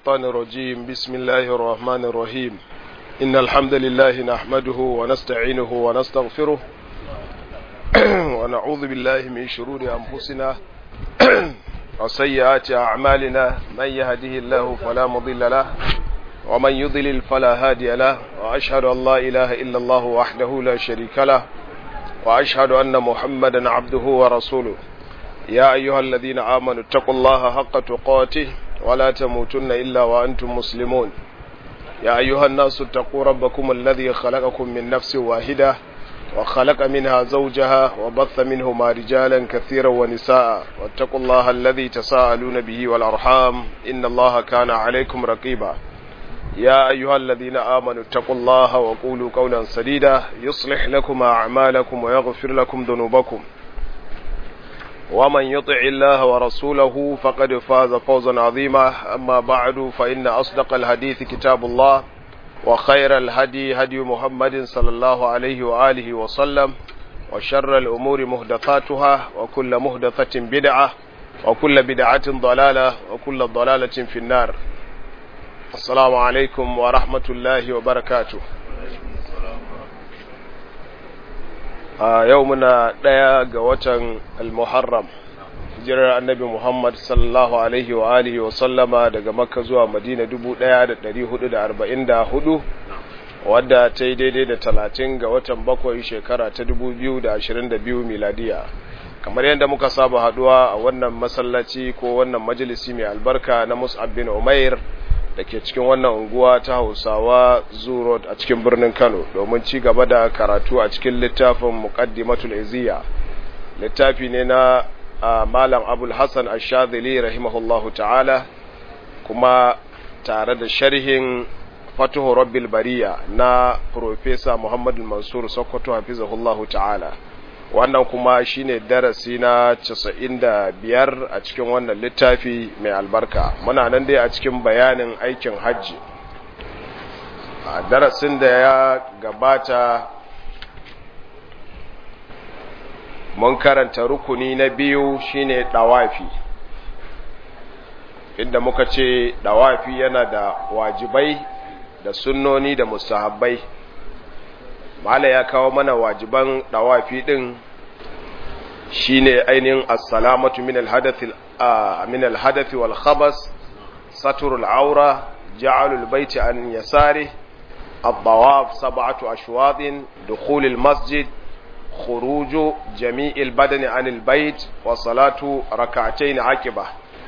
الشيطان الرجيم بسم الله الرحمن الرحيم إن الحمد لله نحمده ونستعينه ونستغفره ونعوذ بالله من شرور أنفسنا وسيئات أعمالنا من يهده الله فلا مضل له ومن يضلل فلا هادي له وأشهد أن لا إله إلا الله وحده لا شريك له وأشهد أن محمدا عبده ورسوله يا أيها الذين آمنوا اتقوا الله حق تقاته ولا تموتن إلا وأنتم مسلمون يا أيها الناس اتقوا ربكم الذي خلقكم من نفس واحدة وخلق منها زوجها وبث منهما رجالا كثيرا ونساء واتقوا الله الذي تساءلون به والأرحام إن الله كان عليكم رقيبا يا أيها الذين آمنوا اتقوا الله وقولوا قولا سديدا يصلح لكم أعمالكم ويغفر لكم ذنوبكم ومن يطع الله ورسوله فقد فاز فوزا عظيما أما بعد فإن أصدق الحديث كتاب الله وخير الهدي هدي محمد صلى الله عليه وآله وسلم وشر الأمور مهدثاتها وكل مهدثة بدعة وكل بدعة ضلالة وكل ضلالة في النار السلام عليكم ورحمة الله وبركاته a yau muna ɗaya ga watan al-muharram hijirar annabi muhammad sallallahu alaihi wa alihi wa sallama daga makka zuwa madina 1444 wadda ta yi daidai da talatin ga watan bakwai shekara ta 2022 miladiya kamar yadda muka saba haduwa a wannan masallaci ko wannan majalisi mai albarka na mus'ab bin umair da ke cikin wannan unguwa ta hausawa zurot a cikin birnin kano domin ci gaba da karatu a cikin littafin muqaddimatul iziya littafi ne na malam abul hassan ashadili rahimahullahu ta'ala kuma tare da sharhin fatuhu rabbil bariya na profesa muhammadu mansur sokoto hafizahullahu ta'ala wannan kuma shine darasi na 95 a cikin wannan littafi mai albarka muna nan dai a cikin bayanin aikin hajji a darasin da ya gabata mun karanta rukuni na biyu shine dawafi inda muka ce dawafi yana da wajibai da sunnoni da mustahabbai mala ya kawo mana wajiban dawafi din shine ainihin assalamatu min alhadath min alhadath wal khabas satru al-awra ja'alu al-bayti an yasari الطواف سبعة أشواط دخول المسجد خروج جميع البدن عن البيت وصلاة ركعتين عقبة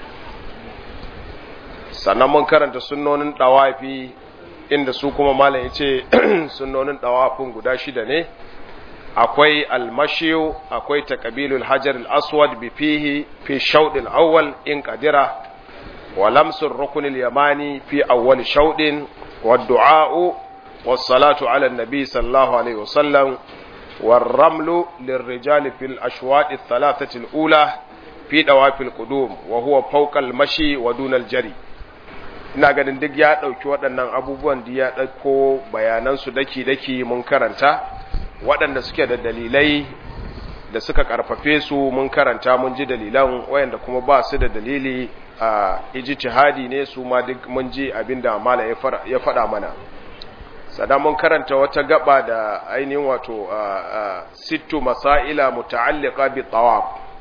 sannan mun karanta sunnonin ɗawafi inda su kuma malam ya ce sunnonin ɗawafin guda shida ne akwai almashiyu akwai taqabilul hajar al-aswad bi fihi fi shawd al-awwal in qadira wa lamsu ar-rukn al-yamani fi awwal shawd wa du'a'u was salatu ala an-nabi sallallahu alayhi wa sallam والرمل للرجال في الأشواط الثلاثة الأولى في دواب القدوم وهو فوق المشي ودون الجري ina ganin duk ya ɗauki waɗannan abubuwan da ya ɗauko bayanansu daki-daki mun karanta waɗanda suke da dalilai da suka ƙarfafe su mun karanta mun ji dalilan wayanda kuma ba su da dalili a ijtihadi ne su ma duk mun ji abin da mala ya faɗa mana sada mun karanta wata gaba da ainihin wato sittu masaila muta'alliqa bi tawaf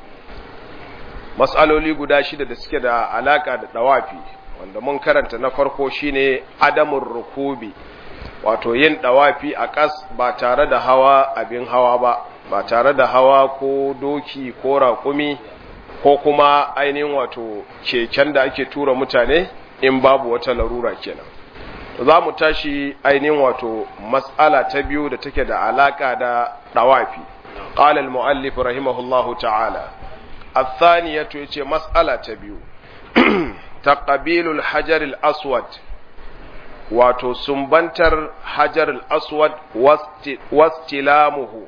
mas'aloli guda shida da suke da alaka da tawafi wanda mun karanta na farko shine adamun rukubi wato yin dawafi a ƙas ba tare da hawa abin hawa ba ba tare da hawa ko doki ko raƙumi ko kuma ainihin wato keken da ake tura mutane in babu wata larura kenan za mu tashi ainihin wato mas'ala ta biyu da take da alaka da dawafi qala al-muallif rahimahullahu ta'ala الثانية يتي مسألة تبيو تقبيل الحجر الأسود wato sumbantar hajar al-aswad wastilamuhu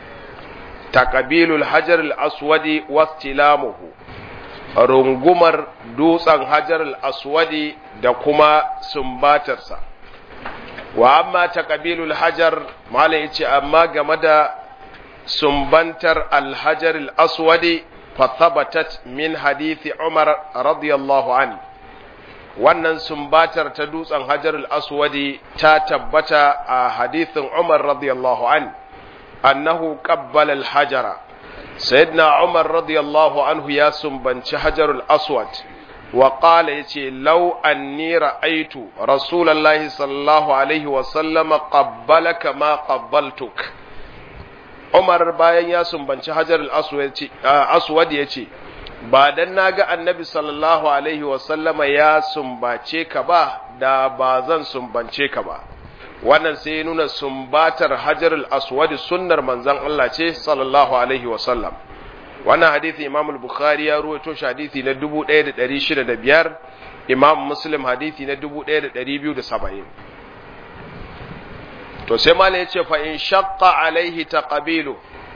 taqabilul hajar al-aswadi wastilamuhu rungumar dutsen hajar al-aswadi da kuma sumbatarsa wa amma taqabilul hajar malai yace amma game da sumbantar al-hajar al-aswadi fa thabatat min hadithi umar radiyallahu anhu wannan sumbatar ta dutsen hajarul aswadi ta tabbata a hadithin umar radiyallahu an annahu qabbala al-hajara sayyidina umar radiyallahu anhu ya sumbanci hajarul aswad wa qala yace law anni ra'aytu rasulullahi sallallahu alaihi wa sallama qabbalaka ma qabbaltuk umar bayan ya sumbanci hajarul aswad yace ba dan naga annabi sallallahu alaihi wa sallama ya sumbace ka ba da ba zan sumbance ka ba wannan sai ya nuna sumbatar hajarul aswad sunnar manzon Allah ce sallallahu alaihi wa sallam wannan hadisi imam al-bukhari ya ruwaito shi hadisi na 1605 imam muslim hadisi na 1270 to sai mala yace fa in shaqqa alaihi taqabilu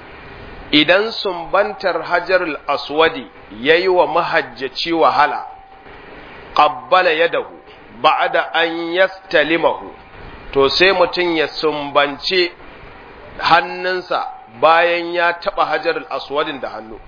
idan sumbantar hajarul aswadi yayi wa mahajjaci wahala qabbala yadahu ba'da an yastalimahu to sai mutum ya sumbance hannunsa bayan ya taɓa hajar aswadin da hannu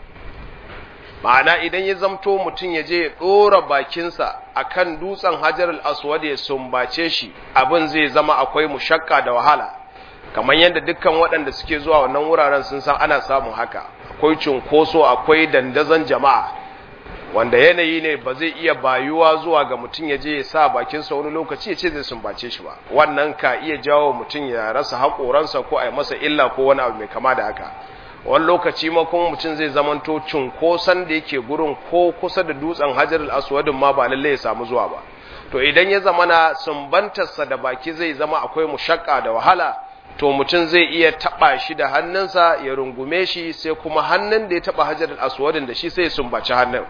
ma'ana idan ya zamto mutum ya je ya ɗora bakinsa a kan dutsen hajar aswad ya sumbace shi abin zai zama akwai mushakka da wahala kamar yadda dukkan waɗanda suke zuwa wannan wuraren sun san ana samun haka akwai cunkoso akwai dandazon jama'a wanda yanayi ne ba zai iya bayuwa zuwa ga mutum ya je ya sa bakinsa wani lokaci ya ce zai sumbace shi ba wannan ka iya jawo mutum ya rasa haƙoransa ko a yi masa illa ko wani abu mai kama da haka wani lokaci ma kuma mutum zai zamanto cunkoson da yake gurin ko kusa da dutsen hajar aswadin ma ba lallai ya samu zuwa ba to idan ya zama na sumbantarsa da baki zai zama akwai mushakka da wahala to mutum zai iya taɓa shi da hannunsa ya rungume shi sai kuma hannun da ya taɓa hajar aswadin da shi sai ya sumbaci hannun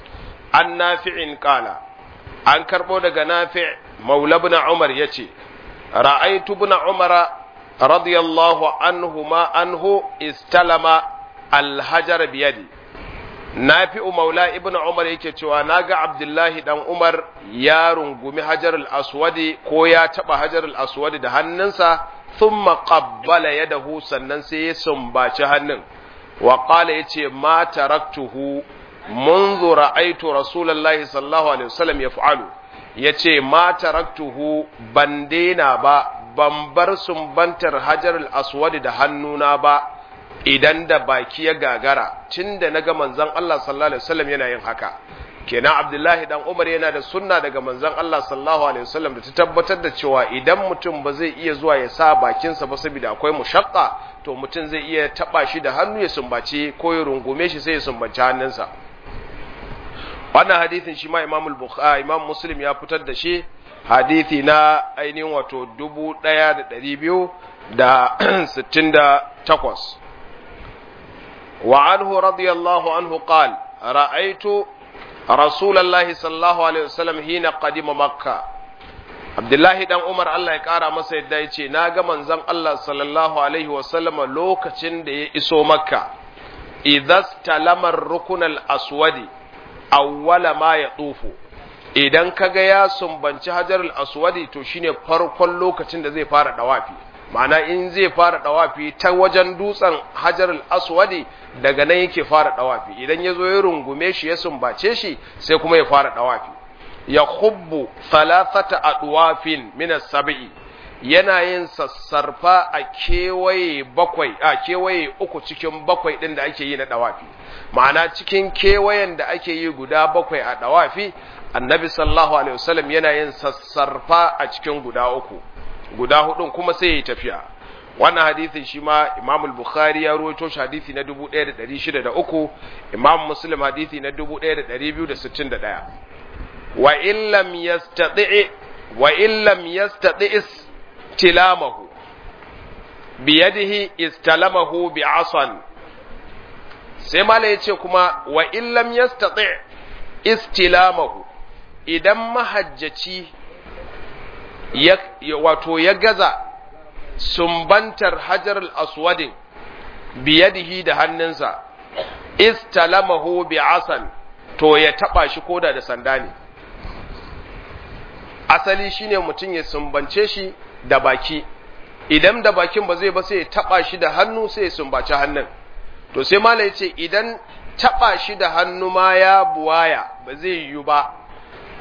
an nafi'in kala an karɓo daga nafi' maula ibn umar yace ra'aytu ibn umar radiyallahu anhu ma anhu istalama alhajar biyadi nafi'u maula ibn umar yake cewa naga abdullahi dan umar ya rungumi hajar al-aswadi ko ya taba hajar al-aswadi da hannunsa thumma qabbala yadahu sannan sai ya sumbaci hannun wa qala yace ma taraktuhu منذ رأيت رسول الله صلى الله عليه وسلم يفعل yace ma taraktuhu ban daina ba ban bar sumbantar hajar al-aswad da hannuna ba idan da baki ya gagara tunda naga manzon Allah sallallahu alaihi wasallam yana yin haka kenan Abdullahi dan Umar yana da sunna daga manzon Allah sallallahu alaihi wasallam da ta tabbatar da cewa idan mutum ba zai iya zuwa ya sa bakinsa ba saboda akwai mushaqqa to mutum zai iya taba shi da hannu ya sumbace ko ya rungume shi sai ya sumbaci hannunsa wannan hadithin shi ma imam al-bukhari imam muslim ya fitar da shi hadithi na ainihin wato 1268 wa anhu radiyallahu anhu qal ra'aytu rasulullahi sallallahu alaihi wasallam hina qadima makka abdullahi dan umar Allah ya kara masa yadda yace na ga manzon Allah sallallahu alaihi wasallama lokacin da ya iso makka idhas talamar rukunal aswadi awwala ma ya tsufu idan kaga ya sumbanci hajarul aswadi to shine farkon lokacin da zai fara dawafi ma'ana in zai fara dawafi ta wajen dutsen hajarul aswadi daga nan yake fara dawafi idan ya zo ya rungume shi ya sumbace shi sai kuma ya fara dawafi ya hubbu thalathata adwafin min as-sab'i yana yin sassarfa a kewaye bakwai a kewaye uku cikin bakwai din da ake yi na dawafi ma'ana cikin kewayen da ake yi guda bakwai a dawafi annabi sallallahu alaihi wasallam yana yin sassarfa a cikin guda uku guda hudun kuma sai yi tafiya wannan hadisin shi ma imam al-bukhari ya rawaito shi hadisi na 1603 imam muslim hadisi na 1261 wa in lam yastati wa in lam yastati istilamahu biyadihi istalamahu bi'asan sai mala yace kuma wa in lam yastati istilamahu idan mahajjaci ya wato ya gaza sumbantar hajar al-aswadin biyadihi da hannunsa istalamahu bi'asan to ya taba shi koda da sanda ne asali shine mutum ya sumbance shi da baki idan da bakin ba zai ba sai ya taba shi da hannu sai ya sumbaci hannun to sai mala yace idan taba shi da hannu ma ya buwaya ba zai yiwu ba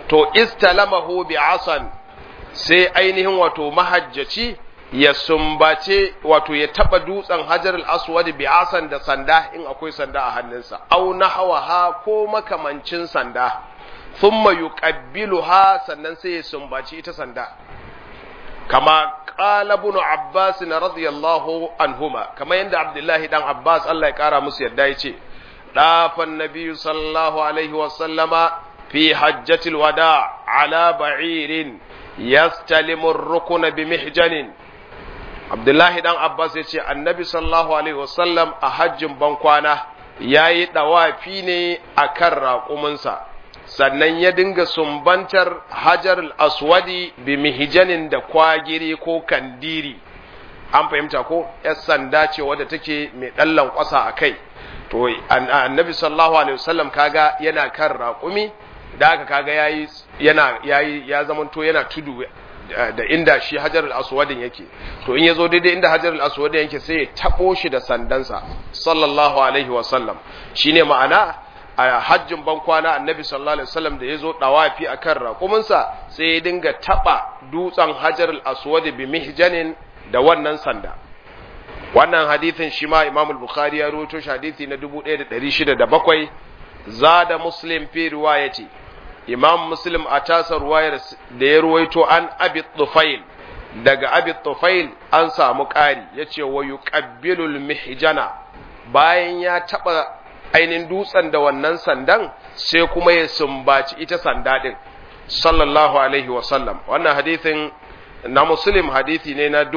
to istalamahu bi asan sai ainihin wato mahajjaci ya sumbace wato ya taba dutsen hajar al-aswad bi asan da sanda in akwai sanda a hannunsa au nahawaha ko makamancin sanda thumma yuqabbiluha sannan sai ya sumbaci ita sanda kama qala ibn abbas radiyallahu anhuma kama yanda abdullahi dan abbas Allah ya kara musu yadda yace dafan nabiyyu sallallahu alaihi wa sallama fi hajjatil wada ala ba'irin yastalimu ar-rukna bi mihjanin abdullahi dan abbas yace annabi sallallahu alaihi wa sallam a hajjin bankwana yayi dawafi ne akan raƙuminsa sannan ya dinga sumbantar hajar aswadi bi mihijanin da kwagiri ko kandiri an fahimta ko yar sanda ce wadda take mai ɗallan kwasa a kai to annabi sallallahu alaihi wasallam kaga yana kan raƙumi da aka kaga yayi yana yayi ya zamanto yana tudu da inda shi hajar al-aswadin yake to in yazo daidai inda hajar al-aswadin yake sai ya tabo shi da sandansa sallallahu alaihi wasallam shine ma'ana a hajjin ban kwana annabi sallallahu alaihi wasallam da ya zo dawafi akan raƙuminsa sai ya dinga taba dutsen hajar al-aswad bi mihjanin da wannan sanda wannan hadithin shi ma imam al-bukhari ya rawaito shi hadithi na 1607 zada muslim fi riwayati imam muslim a tasa ruwayar da ya ruwaito an abi tufail daga abi tufail an samu ƙari yace wa yuqabbilul mihjana bayan ya taba ainihin dutsen da wannan sandan sai kuma ya sumbaci ita sanda din sallallahu alaihi wasallam wannan hadithin na muslim hadithi ne na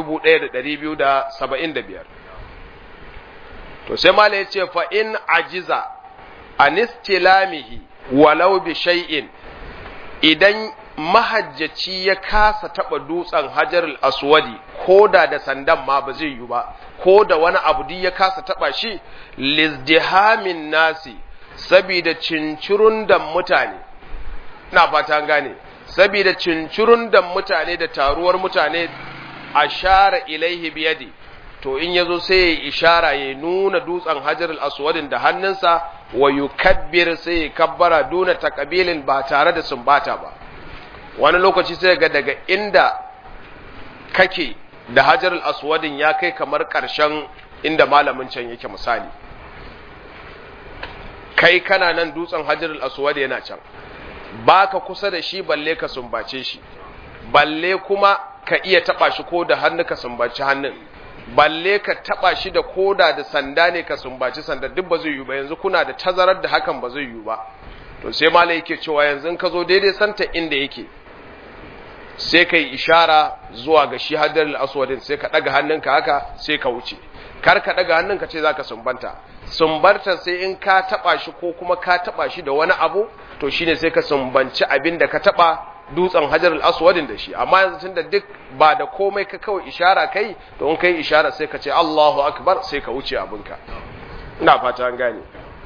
1275 to sai mala ya ce fa in ajiza anistilamihi walau bi shay'in idan mahajjaci ya kasa taba dutsen hajarul aswadi ko da da sandan ma ba zai yi ba ko da wani abu duk ya kasa taba shi lizdihamin nasi sabida cincirun da mutane na fata gane sabida cincirun da mutane da taruwar mutane ashara ilaihi biyadi to in yazo sai ya ishara ya nuna dutsen hajar aswadin da hannunsa wa yukabbir sai ya kabbara duna takabilin ba tare da sumbata ba wani lokaci sai ga daga inda kake da hajar aswadin ya kai kamar ƙarshen inda malamin can yake misali kai kana nan dutsen hajar aswad yana can baka kusa da shi balle ka sumbace shi balle kuma ka iya taba shi ko da hannu ka sumbaci hannun balle ka taba shi da koda da sanda ne ka sumbaci sanda duk ba zai yi ba yanzu kuna da tazarar da hakan ba zai yi ba to sai malai yake cewa yanzu ka zo daidai santa inda yake sai ka yi ishara zuwa ga shi hadar aswadin sai ka ɗaga hannunka haka sai ka wuce kar ka ɗaga hannunka ce za ka sumbanta sumbarta sai in ka taɓa shi ko kuma ka taɓa shi da wani abu to shine sai ka sumbanci abin da ka taɓa dutsen hajar aswadin da shi amma yanzu tun da duk ba da komai ka kawai ishara kai to in kai ishara sai ka ce Allahu akbar sai ka wuce abinka ina fata an gane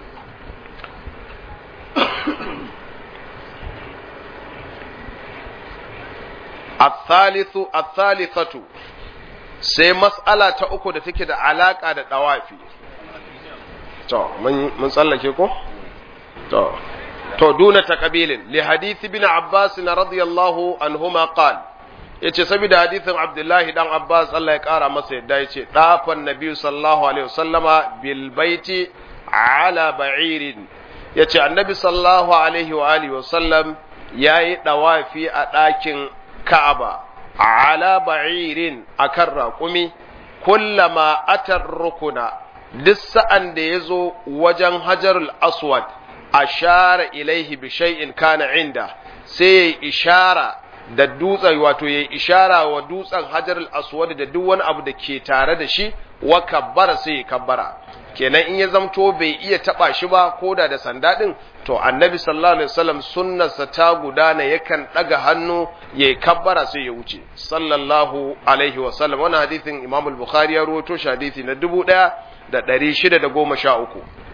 الثالث الثالثة sai mas'ala ta uku da take da alaka da dawafi to mun tsallake ko to to duna taqabilin li hadith ibn abbas radiyallahu anhuma qala yace saboda hadithin abdullahi dan abbas Allah ya kara masa yadda yace dafan nabi sallallahu alaihi wasallama bil baiti ala ba'irin yace annabi sallallahu alaihi wa alihi wasallam yayi dawafi a ɗakin Ka'aba ala ba'irin akan raƙumi kullama atar rukuna duk sa'an da ya zo wajen hajarul aswad ashara ilaihi bi shay'in kana inda sai ya ishara da dutsen wato ya ishara wa dutsen hajarul aswad da duk wani abu da ke tare da shi wa kabbara sai ya kabbara kenan in ya zamto bai iya taba shi ba ko da da sanda din to annabi sallallahu alaihi wasallam sunnarsa ta gudana yakan daga hannu ya kabbara sai ya wuce sallallahu alaihi wasallam wannan hadisin imam al-bukhari ya rawaito shi hadisi na 1613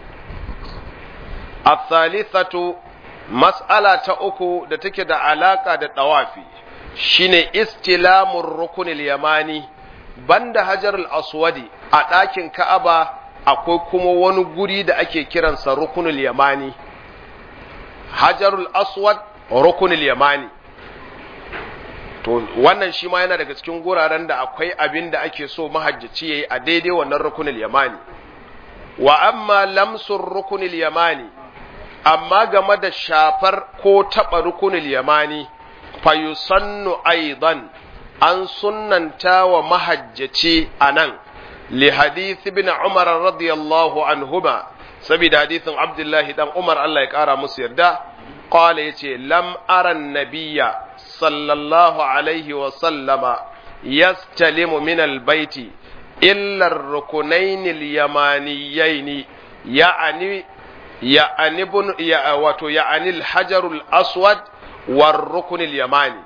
الثالثة مسألة uku da take da alaka da tawafi shine istilamur rukunil yamani banda hajarul aswadi a ɗakin ka'aba akwai kuma wani guri da ake kiransa rukunul yamani hajarul aswad rukunil yamani to wannan shi ma yana daga cikin guraren da akwai abin da ake so mahajjaci yayi a daidai wannan rukunil yamani wa amma lamsur rukunil yamani amma game da shafar ko taɓa rukunil yamani fa yusannu aidan an sunnanta wa mahajjaci a nan li hadith ibn umar radiyallahu anhuma saboda hadithin abdullahi dan umar Allah ya kara musu yarda qala yace lam ara nabiyya sallallahu alaihi wa sallama yastalimu min albayti illa ar-rukunayn al-yamaniyayn ya'ani ya'ani bun ya wato ya'ani al-hajar al-aswad war-rukn al-yamani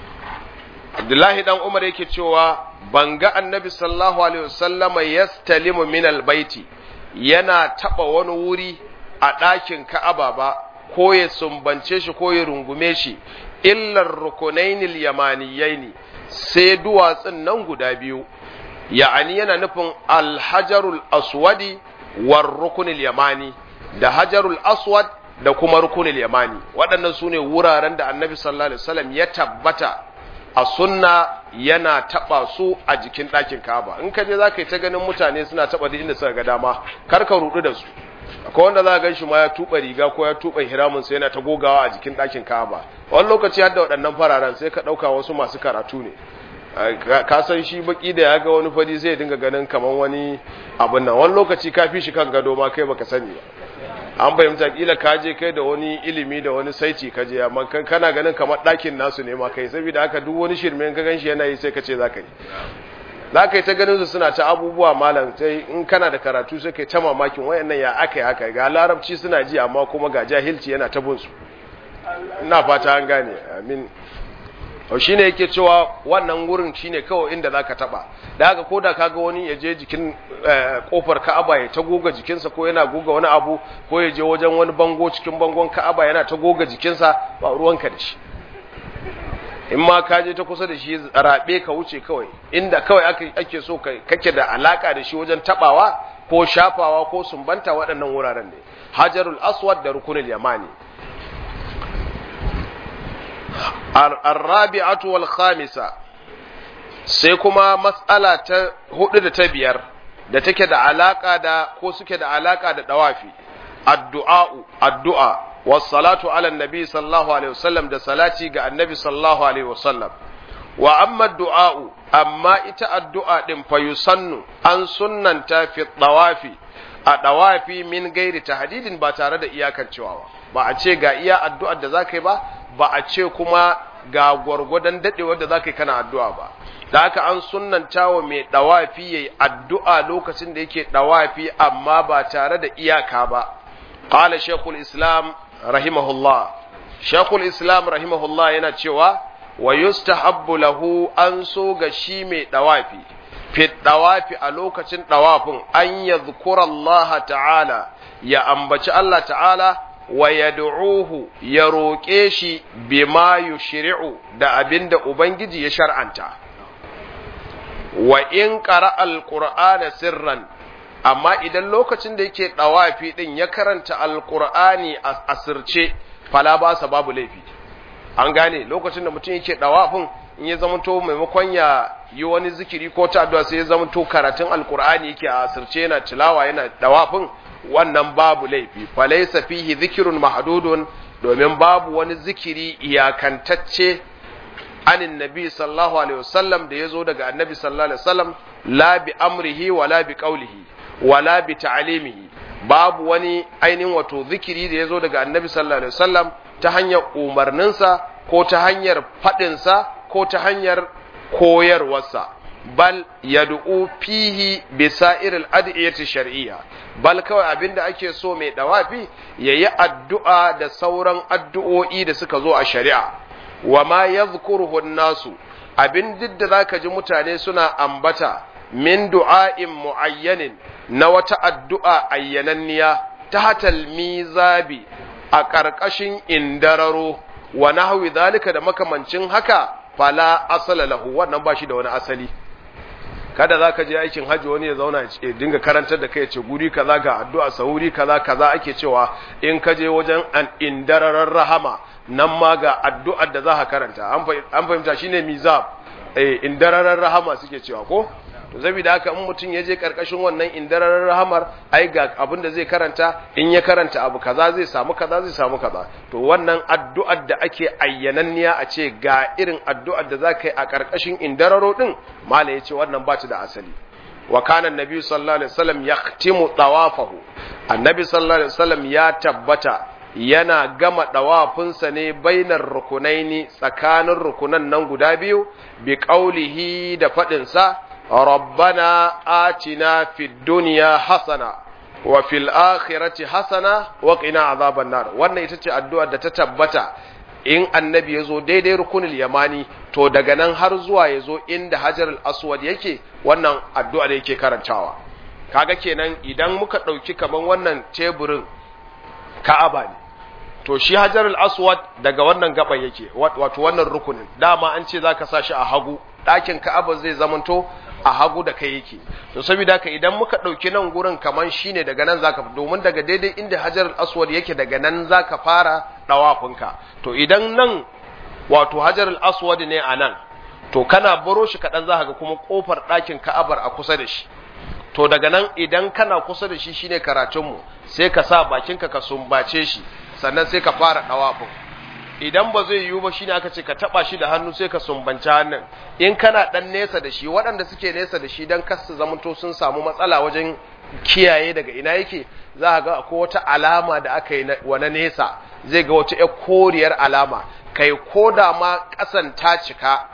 Abdullahi dan Umar yake cewa ban ga annabi sallallahu alaihi wasallama yastalimu min albayti yana taba wani wuri a ɗakin Ka'aba ba ko ya sumbance shi ko ya rungume shi illar rukunainil yamaniyaini sai duwatsun nan guda biyu ya'ani yana nufin alhajarul aswadi war rukunil yamani da hajarul aswad da kuma rukunil yamani waɗannan su ne wuraren da annabi sallallahu alaihi wasallam ya tabbata a sunna yana taba su a jikin ɗakin Ka'aba in ka je za ka yi ta ganin mutane suna taba duk inda suka ga dama kar ka rudu da su akwai wanda za ka gan shi ma ya tuba riga ko ya tuba hiramun sai yana ta gogawa a jikin ɗakin Ka'aba wani lokaci har da waɗannan fararen sai ka ɗauka wasu masu karatu ne ka san shi baki da ya ga wani fadi sai ya dinga ganin kamar wani abin nan wani lokaci ka fi shi kan gado ma kai baka sani ba an fahimta kila ka je kai da wani ilimi da wani saiti ka je amma kana ganin kamar ɗakin nasu ne ma kai saboda haka duk wani shirme ka gan shi yana yi sai ka ce za ka yi za ka yi ta ganin su suna ta abubuwa malam sai in kana da karatu sai kai ta mamakin wayannan ya aka yi haka ga larabci suna ji amma kuma ga jahilci yana ta bin su ina fata an gane amin to shine yake cewa wannan wurin shine kawai inda zaka taba da haka koda kaga wani ya je jikin kofar Ka'aba ya ta goga jikinsa ko yana goga wani abu ko ya je wajen wani bango cikin bangon Ka'aba yana ta goga jikinsa ba ruwanka da shi in ma ka je ta kusa da shi rabe ka wuce kawai inda kawai ake so kake da alaka da shi wajen tabawa ko shafawa ko sumbanta waɗannan wuraren ne hajarul aswad da rukunul yamani الرابعة والخامسة sai kuma matsala ta hudu da ta biyar da take da alaka da ko suke da alaka da dawafi addu'a'u addu'a wassalatu ala nabi sallallahu alaihi wasallam da salati ga annabi sallallahu alaihi wasallam wa amma du'a'u amma ita addu'a din fa yusannu an sunnanta fi dawafi a dawafi min gairi tahdidin ba tare da iyakancewa ba ba a ce ga iya addu'ar da zaka yi ba ba a ce kuma ga gwargwadon dadewar da zaka yi kana addu'a ba da haka an sunnanta wa mai dawafi yayi addu'a lokacin da yake dawafi amma ba tare da iyaka ba qala shaykhul islam rahimahullah shaykhul islam rahimahullah yana cewa wa yustahabbu lahu an so ga shi mai dawafi fi dawafi a lokacin dawafin an yadhkura Allah ta'ala ya ambaci Allah ta'ala wa yad'uhu ya roƙe shi bima yushri'u da abinda ubangiji ya shar'anta wa in qara alqur'ana sirran amma idan lokacin da yake dawafi din ya karanta alqur'ani a asirce fala ba sa babu laifi an gane lokacin da mutum yake dawafin in ya zamanto maimakon ya yi wani zikiri ko ta addu'a sai ya zamanto karatun alqur'ani yake a asirce yana tilawa yana dawafin wannan babu laifi falaisa fihi zikirun mahdudun domin babu wani zikiri iyakantacce anin nabi sallallahu alaihi wasallam da yazo daga annabi sallallahu alaihi wasallam la bi amrihi wala bi qawlihi wala bi ta'limihi babu wani ainihin wato zikiri da yazo daga annabi sallallahu alaihi wasallam ta hanyar umarninsa ko ta hanyar fadinsa ko ta hanyar koyarwarsa bal yad'u fihi bi sa'iril ad'iyati shar'iyya bal kawai abinda ake so mai dawafi yayi addu'a da sauran addu'o'i da suka zo a shari'a wa ma yadhkuruhu nasu abin didda zaka ji mutane suna ambata min du'a'in muayyanin na wata addu'a ayyananniya ta hatal mizabi a ƙarƙashin indararo wa nahwi zalika da makamancin haka fala asala lahu wannan ba shi da wani asali kada za ka je aikin hajji wani ya zauna ya dinga karantar da kai ya ce guri kaza ga addu'a sahuri kaza kaza ake cewa in ka je wajen an indararar rahama nan ma ga addu'ar da za ka karanta an fahimta shine mizab eh indararar rahama suke cewa ko to saboda haka in mutum ya je karkashin wannan indararar rahamar ai ga abin da zai karanta in ya karanta abu kaza zai samu kaza zai samu kaza to wannan addu'ar da ake ayyananniya a ce ga irin addu'ar da za ka yi a karkashin indararo din mala ya ce wannan ba ta da asali wa kana annabi sallallahu alaihi wasallam yahtimu tawafahu annabi sallallahu alaihi wasallam ya tabbata yana gama ɗawafinsa ne bainar rukunaini tsakanin rukunan nan guda biyu bi ƙaulihi da faɗinsa rabbana atina fid duniya hasana wa fil akhirati hasana wa qina azaban nar wannan ita ce addu'ar da ta tabbata in annabi ya zo daidai rukunul yamani to daga nan har zuwa ya zo inda hajar al-aswad yake wannan addu'ar yake karantawa kaga kenan idan muka ɗauki kaman wannan teburin ka'aba ne to shi hajar al-aswad daga wannan gaban yake wato wannan rukunin dama an ce zaka sa shi a hagu ɗakin ka'aba zai zamanto a hagu da kai yake to saboda haka idan muka ɗauki nan gurin kaman shine daga nan zaka domin daga daidai inda hajar al-aswad yake daga nan zaka fara dawafinka to idan nan wato hajar al-aswad ne a nan to kana baro shi kaɗan za ga kuma ƙofar ɗakin ka'abar a kusa da shi to daga nan idan kana kusa da shi shine karatunmu sai ka sa bakinka ka sumbace shi sannan sai ka fara ɗawafin idan ba zai yiwu ba shine aka ce ka taba shi da hannu sai ka sumbanci hannun in kana dan nesa da shi waɗanda suke nesa da shi dan kar su zamanto sun samu matsala wajen kiyaye daga ina yake za ka ga akwai wata alama da aka yi wa na nesa zai ga wata ƴar koriyar alama kai ko da ma ƙasan ta cika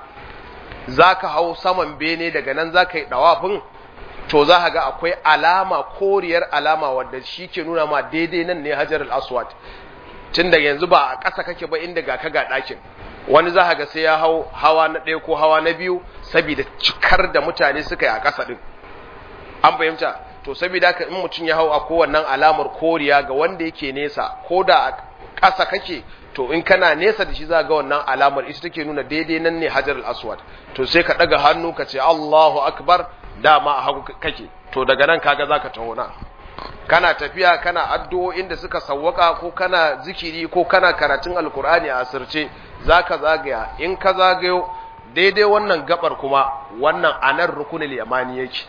za ka hau saman bene daga nan za ka yi ɗawafin to za ka ga akwai alama koriyar alama wadda shi ke nuna ma daidai nan ne hajar al-aswad tun da yanzu ba a ƙasa kake ba inda ga ka ga ɗakin wani za ka ga sai ya hau hawa na ɗaya ko hawa na biyu saboda cikar da mutane suka yi a ƙasa ɗin an fahimta to saboda haka in mutum ya hau a kowannan alamar koriya ga wanda yake nesa ko da a ƙasa kake to in kana nesa da shi za ga wannan alamar ita take nuna daidai nan ne hajar al-aswad to sai ka ɗaga hannu ka ce Allahu akbar dama a hagu kake to daga nan kaga zaka taho na kana tafiya kana addu'o'in da suka sawwaka ko kana zikiri ko kana karatun alkur'ani a asirce zaka zagaya in ka zagayo daidai wannan gabar kuma wannan anan rukunul yamani yake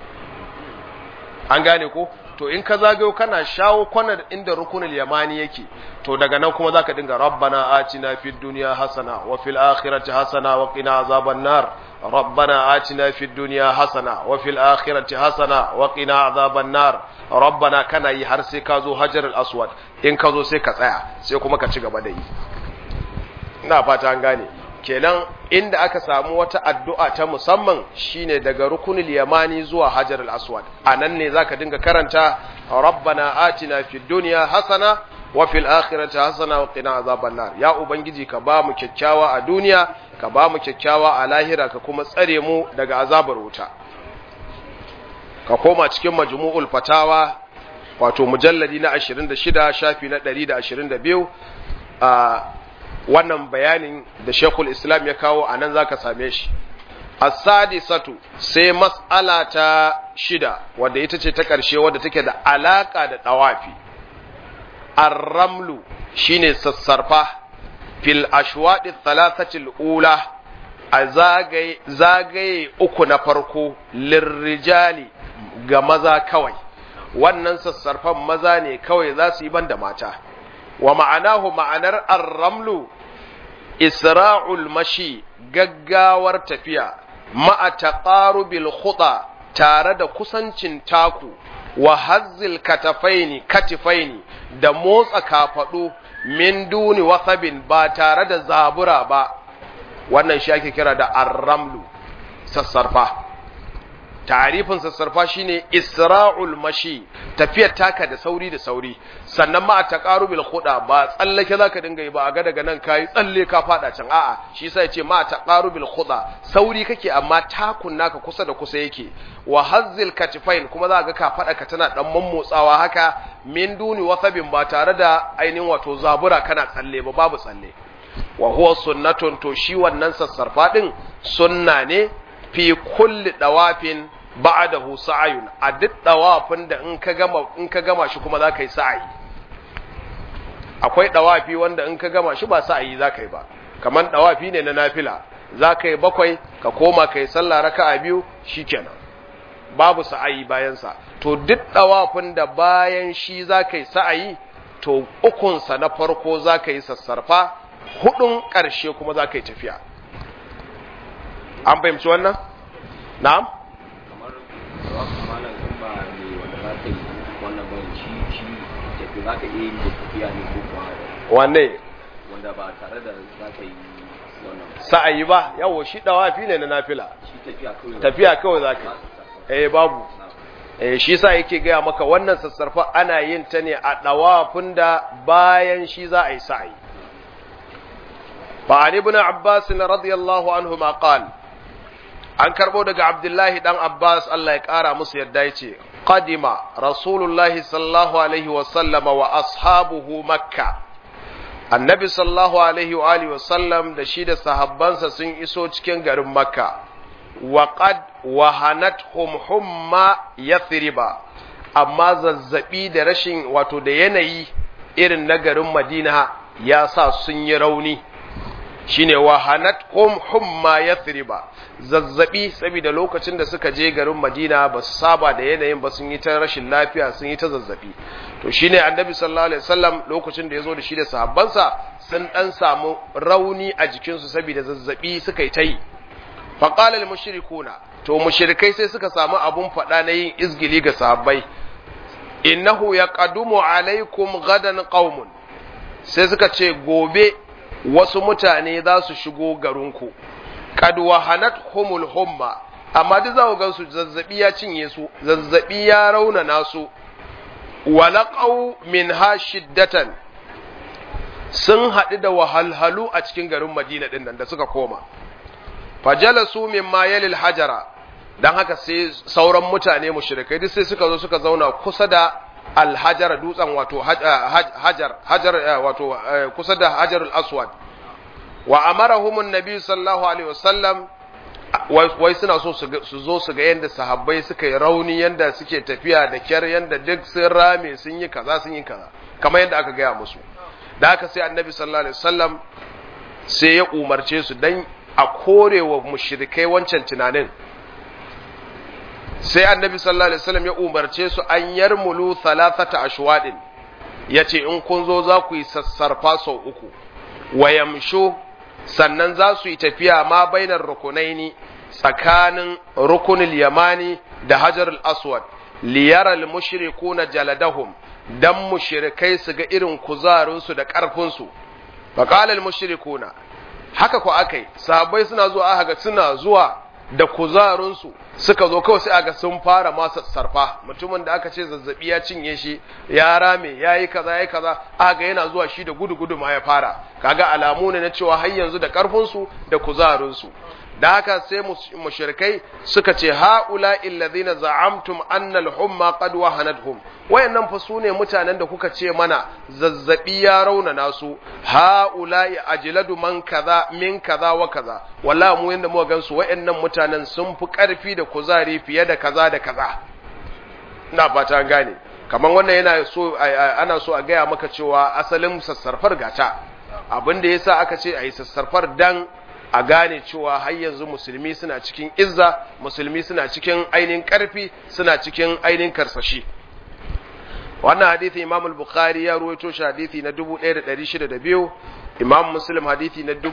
an gane ko to in ka zagayo kana shawo kwanar inda rukunul yamani yake to daga nan kuma zaka dinga rabbana atina fid dunya hasana wa fil akhirati hasana wa qina azaban nar ربنا آتنا في الدنيا حسنة وفي الآخرة حسنة وقنا عذاب النار ربنا كان yi har sai ka zo hajar al-aswad in ka zo sai ka tsaya sai kuma ka ci gaba da yi ina fata an gane kenan inda aka samu wata addu'a ta musamman shine daga rukunul yamani zuwa hajar al-aswad anan ne zaka dinga karanta rabbana atina fid dunya hasana wa fil akhirati hasana wa qina azaban nar ya ubangiji ka ba mu kyakkyawa a duniya ka ba mu kyakkyawa a lahira ka kuma tsare mu daga azabar wuta ka koma cikin majmu'ul fatawa wato mujalladi na 26 shafi na 122 a wannan bayanin da Sheikhul Islam ya kawo anan zaka same shi as-sadisatu sai mas'ala ta shida wadda ita ce ta ƙarshe wadda take da alaka da dawafi ar-ramlu shine sassarfa fil ashwadi thalathatil ula a zagaye zagaye uku na farko lirrijali ga maza kawai wannan sassarfan maza ne kawai za su yi banda mata wa ma'anahu ma'anar ar-ramlu isra'ul mashi gaggawar tafiya ma'a taqarubil khuda tare da kusancin taku wa hazzil katafaini katifaini da motsa kafadu min duni wasabin ba tare da zabura ba wannan shi ake kira da arramlu sassarfa tarifin sassarfa shine isra'ul mashi tafiyar taka da sauri da sauri sannan ma a taqarubil khuda ba tsallake zaka dinga yi ba a ga daga nan kai tsalle ka fada can a'a shi yasa yace ma taqarubil khuda sauri kake amma takun naka kusa da kusa yake wa hazzil katifain kuma za ga ka fada ka tana dan mammotsawa haka min duni wasabin ba tare da ainihin wato zabura kana tsalle ba babu tsalle wa huwa sunnatun to shi wannan sassarfa din sunna ne fi kulli dawafin ba'dahu sa'ayun a duk dawafin da in ka gama in ka gama shi kuma zaka yi sa'ayi akwai dawafi wanda in ka gama shi ba sa'ayi zaka yi ba kaman dawafi ne na nafila zaka yi bakwai ka koma kai sallah raka'a biyu shikenan babu sa'ayi bayan sa to duk dawafin da bayan shi zaka yi sa'ayi to ukun sa na farko zaka yi sassarfa hudun karshe kuma zaka yi tafiya an fahimci wannan na'am kamar malam in ba ne wanda za ka yi wannan bane shi shi tafi za ka iya yin da tafiya ne ko kuwa wanne wanda ba tare da za ka yi wannan ba. sa'ayi ba yawo shi dawafi ne na nafila shi tafiya kawai tafiya kawai zaka yi eh babu eh shi sa yake gaya maka wannan sassarfa ana yin ta ne a dawafin da bayan shi za a yi sa'ayi fa ali ibn abbas radiyallahu anhu ma qala an karbo daga abdullahi dan abbas Allah ya kara musu yadda yace qadima rasulullahi sallallahu alaihi wa sallama wa ashabuhu makka annabi sallallahu alaihi wa alihi wa sallam da shi da sahabbansa sun iso cikin garin makka wa qad wahanathum humma yathriba amma zazzabi da rashin wato da yanayi irin na garin madina ya sa sun yi rauni shine wahanathum humma yathriba zazzabi saboda lokacin da suka je garin Madina ba su saba da yanayin ba sun yi ta rashin lafiya sun yi ta zazzabi to shine annabi sallallahu alaihi wasallam lokacin da yazo da shi da sahabbansa sun dan samu rauni a jikinsu saboda zazzabi suka yi ta yi fa qala al mushrikuna to mushrikai sai suka samu abun fada na yin izgili ga sahabbai innahu yaqadumu alaikum gadan qaumun sai suka ce gobe wasu mutane za su shigo garinku kad wahanat humul humma amma duk za ku ga su zazzabi ya cinye su zazzabi ya raunana su walaqau minha shiddatan sun haɗu da wahalhalu a cikin garin Madina din nan da suka koma fajalasu mimma yalil hajara dan haka sai sauran mutane mushrikai duk sai suka zo suka zauna kusa da alhajar dutsen wato hajar hajar wato kusa da hajarul aswad wa amarahum annabi sallallahu alaihi wasallam wai suna so su zo su ga yanda sahabbai suka yi rauni yanda suke tafiya da kyar yanda duk sun rame sun yi kaza sun yi kaza kamar yadda aka gaya musu da haka sai annabi sallallahu alaihi wasallam sai ya umarce su dan a korewa mushrikai wancan tunanin sai annabi sallallahu alaihi wasallam ya umarce su an yarmulu thalathata ashwadin yace in kun zo za ku yi sassarfa sau uku wayamshu sannan za su yi tafiya ma bainar rukunaini tsakanin rukunil yamani da hajarul aswad liyaral mushrikuna jaladahum dan mushrikai su ga irin kuzarinsu da ƙarfinsu faqala al mushrikuna haka ko akai sahabbai suna zuwa aka ga suna zuwa da kuzarinsu suka zo kawai sai aga sun fara masa sarfa mutumin da aka ce zazzabi ya cinye shi ya rame ya yi kaza ya yi kaza aga yana zuwa shi da gudu gudu ma ya fara kaga alamu ne na cewa har yanzu da karfinsu da kuzarinsu da haka sai mushrikai suka ce haula illazina za'amtum anna al-humma qad wahanatuhum wayannan fa sune mutanen da kuka ce mana zazzabi ya raunana su haula ajladu man kaza min kaza wa kaza wallahi mu yanda muka gansu wayannan mutanen sun fi karfi da kuzari fiye da kaza da kaza ina fata an gane kaman wannan yana so ana so a gaya maka cewa asalin sassarfar gata abin da yasa aka ce ayi sassarfar dan a gane cewa har yanzu musulmi suna cikin izza musulmi suna cikin ainihin karfi suna cikin ainihin karsashi wannan hadithi imam al-bukhari ya ruwaito shi hadithi na 1602 imam muslim hadithi na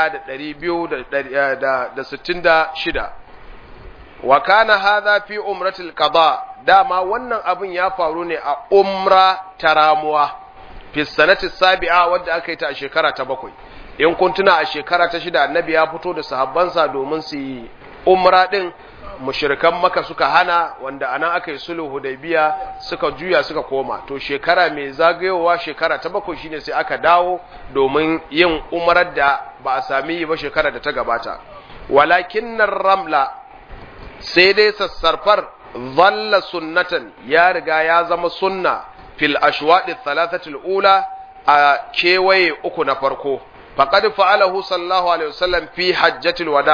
1266 wa kana hadha fi umratil qada dama wannan abin ya faru ne a umra taramuwa fi sanati sabi'a wadda aka yi ta a shekara ta bakwai in kun tuna a shekara ta shida annabi ya fito da sahabbansa domin su yi umra din mushrikan maka suka hana wanda anan aka yi sulhu hudaybiya suka juya suka koma to shekara mai zagayowa shekara ta bakwai shine sai aka dawo domin yin umrar da ba a sami yi ba shekara da ta gabata walakin ramla sai dai sassarfar zalla sunnatan ya riga ya zama sunna fil ashwadi thalathatil ula a kewaye uku na farko faqad fa'alahu sallallahu alaihi wasallam fi hajjatil wada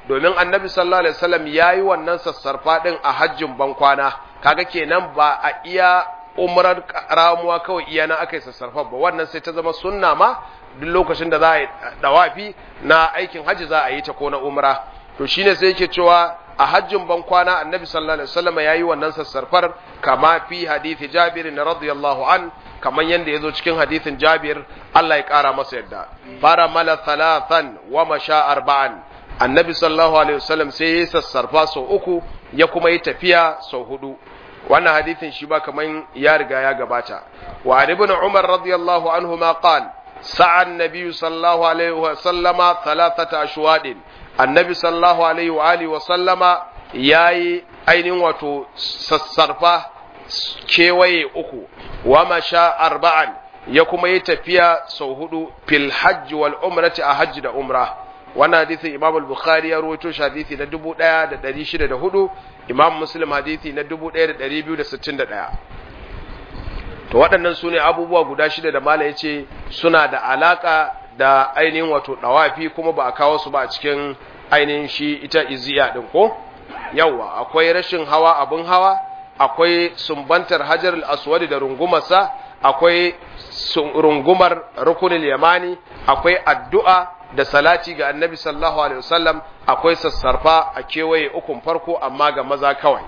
domin annabi sallallahu alaihi wasallam yayi wannan sassarfa din a hajjin bankwana kaga kenan ba a iya umrar ramuwa kawai iya na aka yi sassarfa ba wannan sai ta zama sunna ma duk lokacin da za a yi dawafi na aikin hajji za a yi ta ko na umra to shine sai yake cewa a hajjin ban kwana annabi sallallahu alaihi wasallam yayi wannan sassarfar kama fi hadisi Jabir radiyallahu an kaman yanda yazo cikin hadisin Jabir Allah ya kara masa yadda fara mala thalathan wa masha arba'an annabi sallallahu alaihi wasallam sai ya sassarfa sau uku ya kuma yi tafiya sau hudu wannan hadisin shi ba kaman ya riga ya gabata wa ibn Umar radiyallahu anhu ma qala sa'a an-nabi sallallahu alaihi wasallama thalathata ashwadin annabi sallallahu alaihi wa alihi wa sallama yayi ainihin wato sassarfa kewaye uku wa masha arba'an ya kuma yi tafiya sau hudu fil hajj wal umrati a hajji da umra wannan hadisin imam al-bukhari ya rawaito shi hadisi na 1604 imam muslim hadisi na 1261 to waɗannan su ne abubuwa guda shida da mala ya ce suna da alaka da ainihin wato dawafi kuma ba a kawo su ba a cikin ainihin shi ita iziya din ko yawa akwai rashin hawa abin hawa akwai sumbantar hajar al-aswad da rungumarsa akwai rungumar rukunul yamani akwai addu'a da salati ga annabi sallallahu alaihi wasallam akwai sassarfa a kewaye ukun farko amma ga maza kawai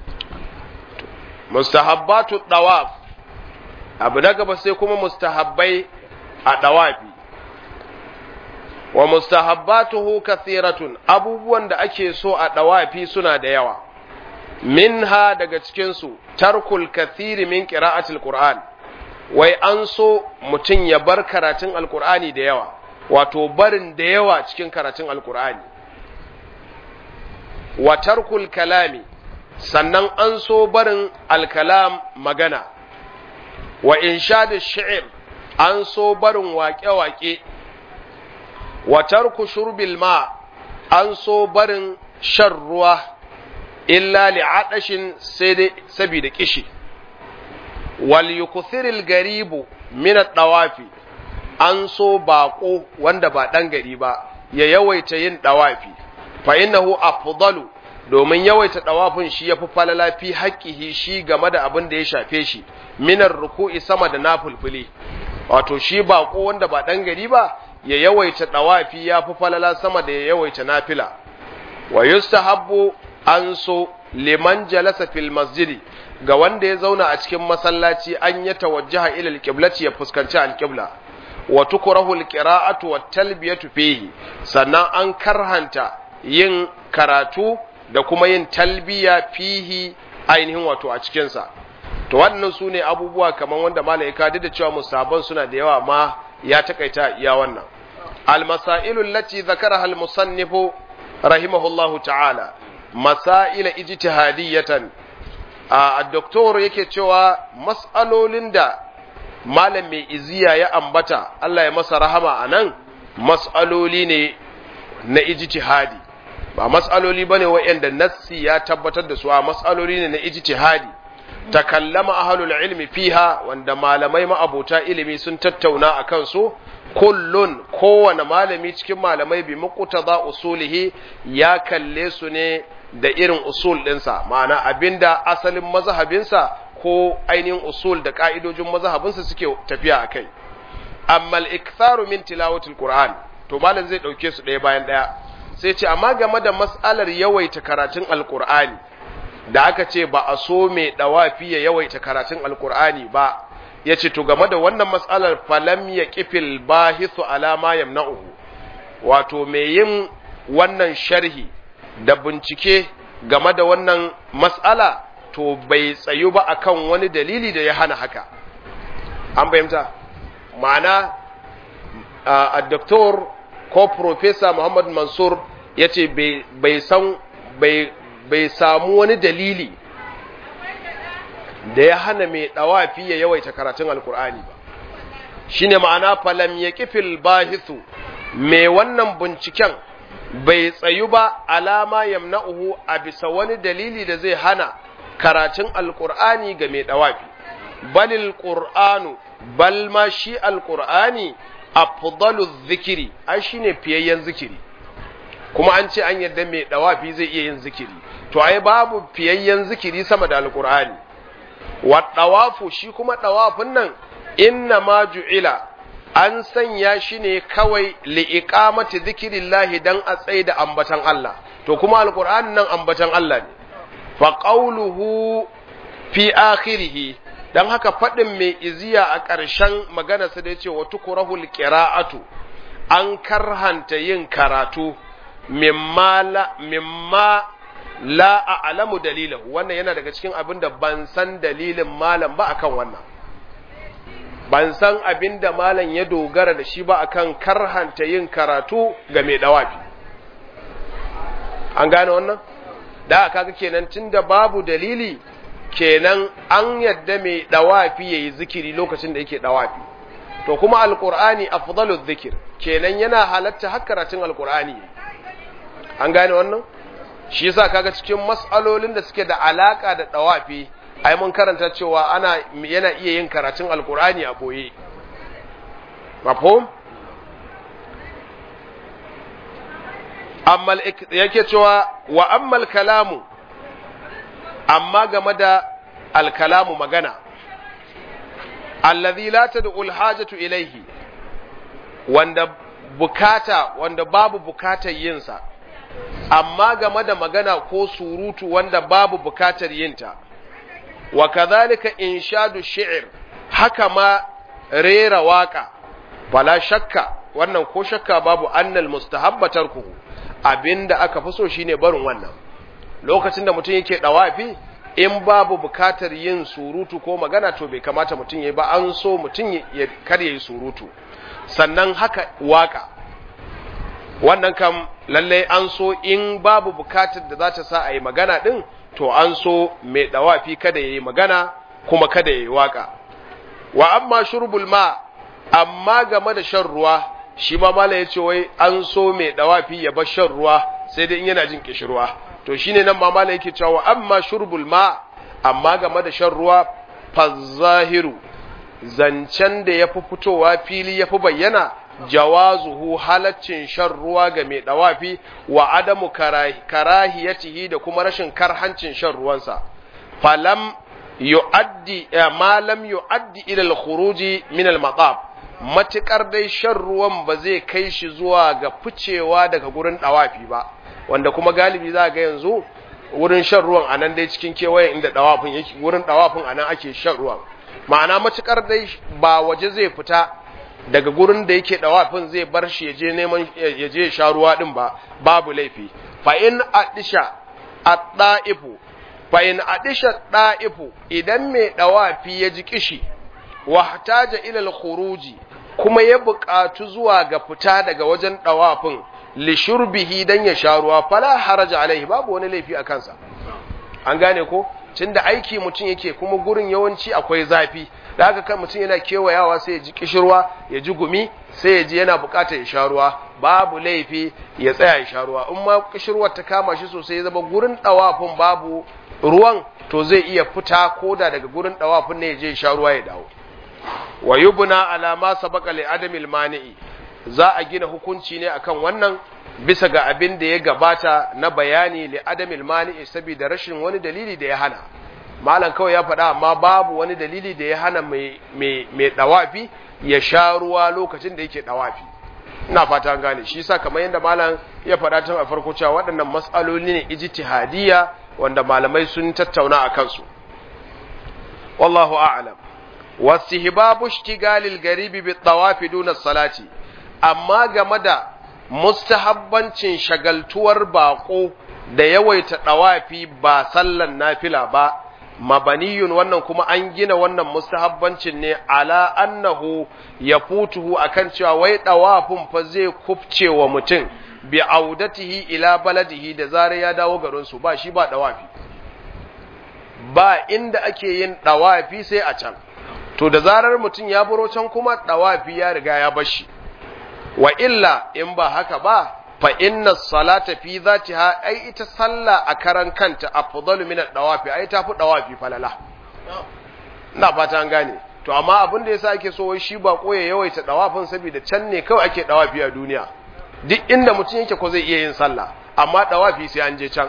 mustahabbatu dawaf abu na gaba sai kuma mustahabbai a dawafi wa mustahabbatuhu kathiratun abubuwan da ake so a dawafi suna da yawa minha daga cikin su tarkul kathiri min qira'atil qur'an wai an so mutum ya bar karatun alqur'ani da yawa wato barin da yawa cikin karatun alqur'ani wa tarkul kalami sannan an so barin alkalam magana wa inshadu shi'r an so barin waƙe-waƙe wa tarku shurbil ma an so barin shan ruwa illa li'adashin sai dai saboda kishi wal yukthiril garibu min ad-dawafi an so bako wanda ba dan gari ba ya yawaita yin dawafi fa innahu afdalu domin yawaita dawafin shi yafi falala fi haqqihi shi game da abin da ya shafe shi minar ruku'i sama da nafulfuli wato shi bako wanda ba dan gari ba ya yawaita dawafi ya fi falala sama da ya yawaita nafila wa yustahabbu an so liman jalasa fil masjidi ga wanda ya zauna a cikin masallaci an ya tawajjaha ila alqiblati ya fuskanci alqibla wa tukrahu alqira'atu wat talbiyatu fihi sannan an karhanta yin karatu da kuma yin talbiya fihi ainihin wato a cikin sa to waɗannan su ne abubuwa kamar wanda malaika duk da cewa musaban suna da yawa ma ya takaita iya wannan المسائل التي ذكرها المصنف رحمه الله تعالى مسائل اجتهادية الدكتور yake cewa mas'alolin da malam mai iziya ya ambata Allah ya masa rahama a nan mas'aloli ne na ijtihadi ba mas'aloli bane waɗanda nassi ya tabbatar da su a mas'aloli ne na ijtihadi takallama ahlul ilmi fiha wanda malamai ma'abota ilimi sun tattauna akan su kullun kowane malami cikin malamai bi muqtada usulihi ya kalle su ne da irin usul ɗinsa ma'ana abinda asalin mazhabinsa ko ainihin usul da ka'idojin mazhabinsa suke tafiya a kai amma al-iktharu min tilawatil qur'an to malam zai dauke su ɗaya bayan ɗaya sai ce amma game da mas'alar yawaita karatun alqur'ani da aka ce ba a so mai dawafi ya yawaita karatun alqur'ani ba ya ce to game da wannan matsalar falam ya kifil bahisu alama yamna'uhu wato mai yin wannan sharhi da bincike game da wannan matsala to bai tsayu ba akan wani dalili da ya hana haka an fahimta ma'ana a doktor ko profesa muhammad mansur ya ce bai san bai samu wani dalili da ya hana mai ɗawafi ya yawaita karatun alkur'ani ba shi ne ma'ana falam ya kifil bahisu mai wannan binciken bai tsayu ba alama yamna'uhu a bisa wani dalili da zai hana karatun alkur'ani ga mai ɗawafi balil ƙur'anu bal ma shi alkur'ani afdalu zikiri ai shine fiyayyen zikiri kuma an ce an yadda mai dawafi zai iya yin zikiri to ai babu fiyayyen zikiri sama da alqur'ani wa dawafu shi kuma dawafin nan inna ma ju'ila an sanya shi ne kawai li'iqamati zikirillahi dan a tsaye da ambatan Allah to kuma alqur'ani nan ambatan Allah ne fa qawluhu fi akhirih dan haka fadin mai iziya a ƙarshen maganarsa da yace wa tukrahul qira'atu an karhanta yin karatu mimma la mimma la a'lamu dalilahu wannan yana daga cikin abin da ban san dalilin malam ba akan wannan ban san abin da malam ya dogara da shi ba akan karhanta yin karatu ga mai dawafi an gane wannan da kaga kenan tunda babu dalili kenan an yadda mai dawafi yayi zikiri lokacin da yake dawafi to kuma alqur'ani afdaluz zikir kenan yana halatta har karatun alqur'ani an gane wannan shi yasa kaga cikin mas'alolin da suke da alaka da dawafi ai mun karanta cewa ana yana iya yin karatun alqur'ani a boye mafhum amma yake cewa wa ammal kalamu amma game da alkalamu magana allazi la tad'u alhajatu ilayhi wanda bukata wanda babu bukatar yin sa amma game da magana ko surutu wanda babu bukatar yinta wa kadhalika inshadu shi'r haka ma rera waka fala shakka wannan ko shakka babu annal mustahabba tarkuhu abinda aka fi so shine barin wannan lokacin da mutum yake dawafi in babu bukatar yin surutu ko magana to bai kamata mutum yayi ba an so mutum ya kar yayi surutu sannan haka waka wannan kam lallai an so in babu bukatar da za ta sa a yi magana din to an so mai dawafi kada yayi magana kuma kada yayi waka wa amma shurbul ma amma game da shan ruwa shi ma mala yace wai an so mai dawafi ya bar shan ruwa sai dai in yana jin kishirwa to shine nan ma mala yake cewa amma shurbul ma amma game da shan ruwa fazahiru zancen da yafi fitowa fili yafi bayyana jawazuhu halaccin shan ruwa ga mai dawafi wa adamu karahiyatihi da kuma rashin karhancin shan ruwansa falam yu'addi ma lam yu'addi ila al-khuruji min al-maqab matukar dai shan ruwan ba zai kai shi zuwa ga ficewa daga gurin dawafi ba wanda kuma galibi za ga yanzu wurin shan ruwan anan dai cikin kewayen inda dawafin yake wurin dawafin anan ake shan ruwan ma'ana matukar dai ba waje zai fita daga gurin da yake dawafin zai bar shi yaje neman yaje sha ruwa din ba babu laifi fa in adisha at-da'ifu fa in adisha da'ifu idan mai dawafi ya ji kishi wahtaja ila al-khuruji kuma ya buƙatu zuwa ga fita daga wajen dawafin li shurbihi dan ya sha ruwa fala haraja alaihi babu wani laifi a kansa an gane ko tunda aiki mutum yake kuma gurin yawanci akwai zafi da haka kan mutum yana kewayawa sai ya ji kishirwa ya ji gumi sai ya ji yana bukatar ya sha ruwa babu laifi ya tsaya ya sha ruwa in ma kishirwar ta kama shi sosai ya zama gurin dawafin babu ruwan to zai iya fita koda daga gurin dawafin ne ya je ya sha ruwa ya dawo wa yubna ala ma sabaqa li adamil mani'i za a gina hukunci ne akan wannan bisa ga abin da ya gabata na bayani li adamil mani'i saboda rashin wani dalili da ya hana malam kawai ya faɗa amma babu wani dalili da ya hana mai mai dawafi ya sha ruwa lokacin da yake dawafi ina fata an gane shi yasa kamar yadda malam ya faɗa tun a farko cewa waɗannan mas'aloli ne ijtihadiyya wanda malamai sun tattauna a kansu wallahu a'lam wastihbabu ishtigalil garibi bit tawafi duna salati amma game da mustahabbancin shagaltuwar bako da yawaita dawafi ba sallan nafila ba mabaniyun wannan kuma an gina wannan mustahabbancin ne ala annahu yafutuhu akan cewa wai dawafin fa zai kufce wa mutum bi audatihi ila baladihi da zare ya dawo garin su ba shi ba dawafi ba inda ake yin dawafi sai a can to da zarar mutum ya buro can kuma dawafi ya riga ya bashi wa illa in ba haka ba fa inna salata fi zatiha ai ita sallah a karan kanta afdalu min ad-dawafi ai tafi dawafi falala ina fata an gane to amma abin da yasa ake so wai shi ba koye yawaita dawafin saboda can ne kawai ake dawafi a duniya duk inda mutum yake ko zai iya yin sallah amma dawafi sai an je can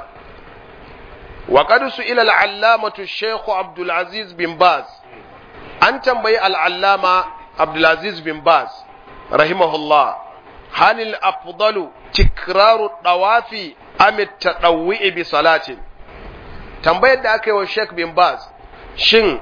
wa qad su'ila al-allamatu shaykh Abdul Aziz bin Baz an tambayi al-allama Abdul Aziz bin Baz rahimahullah hal al-afdalu tikraru dawafi am at-tadawwi bi salatin tambayar da aka yi wa Sheikh bin Baz shin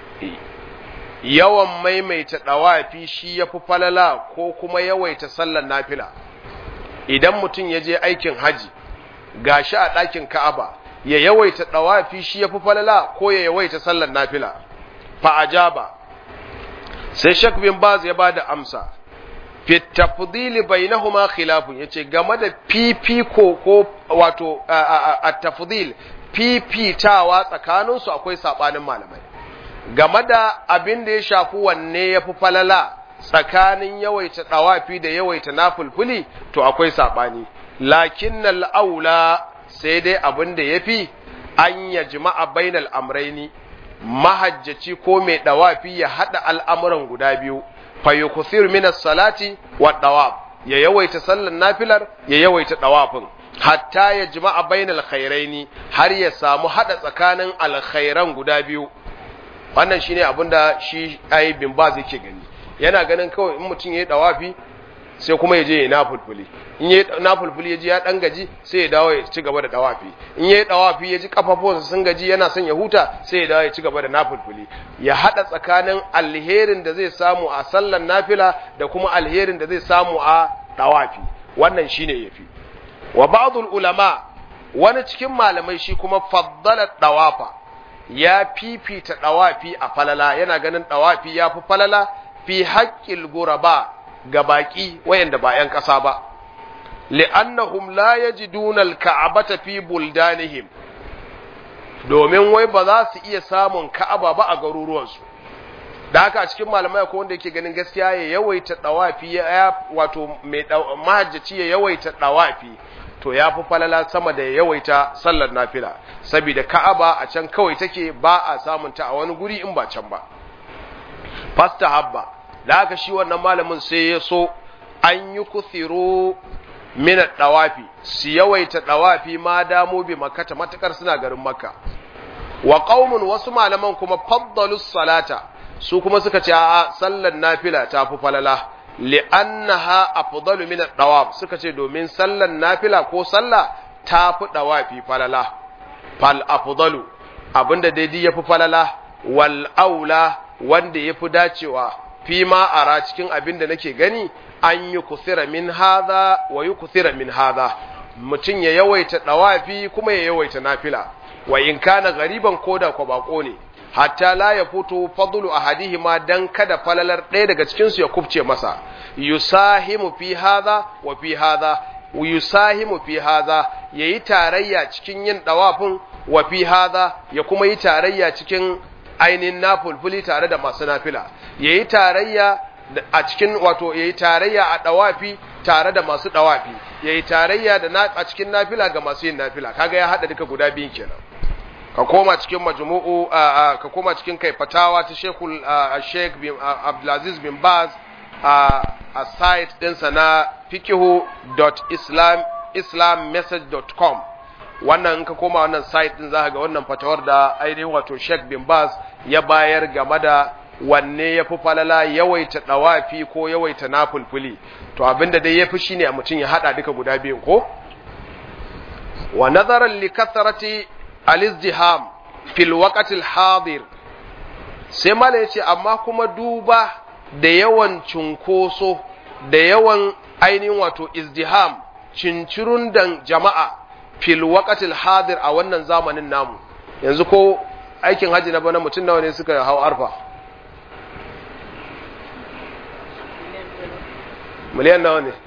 yawan maimaita dawafi shi yafi falala ko kuma yawaita sallar nafila idan mutum ya je aikin haji gashi a ɗakin Ka'aba ya yawaita dawafi shi yafi falala ko ya yawaita sallar nafila fa ajaba sai Sheikh bin Baz ya bada amsa fi tafdili bainahuma khilafun yace game da fifiko ko wato at-tafdil fifitawa tsakaninsu akwai sabanin malamai game da abin da ya shafi wanne ya fi falala tsakanin yawaita ɗawafi da yawaita nafulfuli to akwai saɓani lakin aula sai dai abin da ya fi an ya jima'a bainal amraini mahajjaci ko mai ɗawafi ya haɗa al'amuran guda biyu fayyukusir minas salati wa ɗawaf ya yawaita sallan nafilar ya yawaita ɗawafin hatta ya jima'a bainal khairaini har ya samu haɗa tsakanin alkhairan guda biyu wannan shine abin da shi ai bin baz yake gani yana ganin kawai in mutum yayi dawafi sai kuma ya je ya nafulfuli in yayi nafulfuli ya ji ya dan gaji sai ya dawo ya ci gaba da dawafi in yayi dawafi ya ji kafafunsa sun gaji yana son ya huta sai ya dawo ya ci gaba da nafulfuli ya hada tsakanin alherin da zai samu a sallan nafila da kuma alherin da zai samu a dawafi wannan shine yafi wa ba'dul ulama wani cikin malamai shi kuma faddala dawafa ya fifita ɗawafi a falala yana ganin ɗawafi ya fi falala fi haƙƙil guraba ga baƙi wayanda ba ‘yan ƙasa ba li'annahum la yajiduna al-ka'abata fi buldanihim domin wai ba za su iya samun ka'aba ba a garuruwansu da haka a cikin malamai akwai wanda yake ganin gaskiya ya yawaita ɗawafi ya wato mai mahajjaci ya yawaita ɗawafi to ya fi falala sama da yawaita sallar nafila saboda ka'aba a can kawai take ba a samun ta a wani guri in ba can ba fasta habba da haka shi wannan malamin sai ya so an yi kuthiro mina dawafi su yawaita dawafi ma damu bi makata matakar suna garin makka wa qaumun wasu malaman kuma faddalu salata su kuma suka ce a sallar nafila ta fi falala li'annaha afdalu min ad-dawab suka ce domin sallan nafila ko sallah ta fi dawafi falala fal afdalu abinda daidai yafi falala wal aula wanda yafi dacewa fi ma ara cikin abinda nake gani an yi kusira min hadha wa yi kusira min hadha mutum ya yawaita dawafi kuma ya yawaita nafila wa in kana gariban koda ko bako ne hatta la ya fito fadlu ahadihima dan kada falalar ɗaya daga cikin su ya kubce masa yusahimu fi hadha wa fi hadha yusahimu fi hadha yayi tarayya cikin yin dawafin wa fi hadha ya kuma yi tarayya cikin ainin nafulfuli tare da masu nafila yayi tarayya a cikin wato yayi tarayya a dawafi tare da masu dawafi yayi tarayya da a cikin nafila ga masu yin nafila kaga ya hada duka guda biyun kenan ka koma cikin majmu'u ka koma cikin kai fatawa ta Sheikhul Sheikh bin Abdulaziz bin Baz a site ɗinsa na fikihu.islammessage.com wannan in ka koma wannan site din zaka ga wannan fatawar da ainihin wato Sheikh bin Baz ya bayar game da wanne ya fi falala yawaita dawafi ko yawaita nafulfuli to abinda dai ya fi shine a mutum ya hada duka guda biyun ko wa nazaran li kathrati al-izdiham fil waqtil hadir sai mala yace amma kuma duba da yawan cunkoso da yawan ainihin wato izdiham cincirun dan jama'a fil waqtil hadir a wannan zamanin namu yanzu ko aikin haji na bana mutum nawa ne suka hau arfa miliyan nawa ne